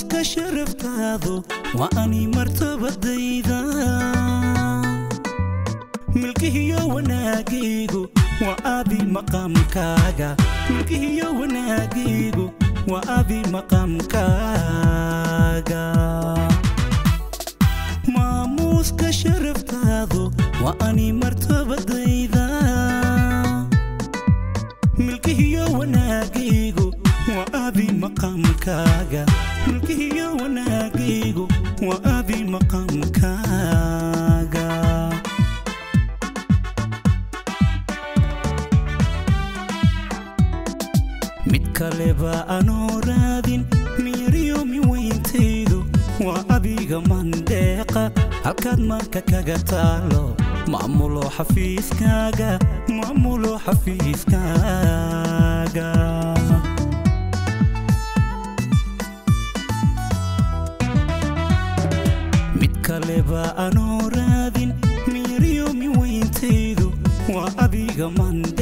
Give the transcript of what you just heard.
maamuuska sharaftaadu waa ani martabadayda milkihiyo wanaagaygu waa adi maqaamkaaga milkihiyo wanaagaygu waa adi maqaamkaaga maamuuska sharaftaadu waa ani martabadayda milkihiyo wanaagaygu waa adi maqaamkaaga milkihiyo wanaagaygu waa adi maqaamkaaga mid kaleba anoo raadin miiriyo miweyntaydu waa adiga mandeeqa halkaad marka kaga taalo maamulo xafiiskaaga maamulo xafiiskaaga mid kaleba anoo raadin miiriyo miweyntaydu waa adiga mande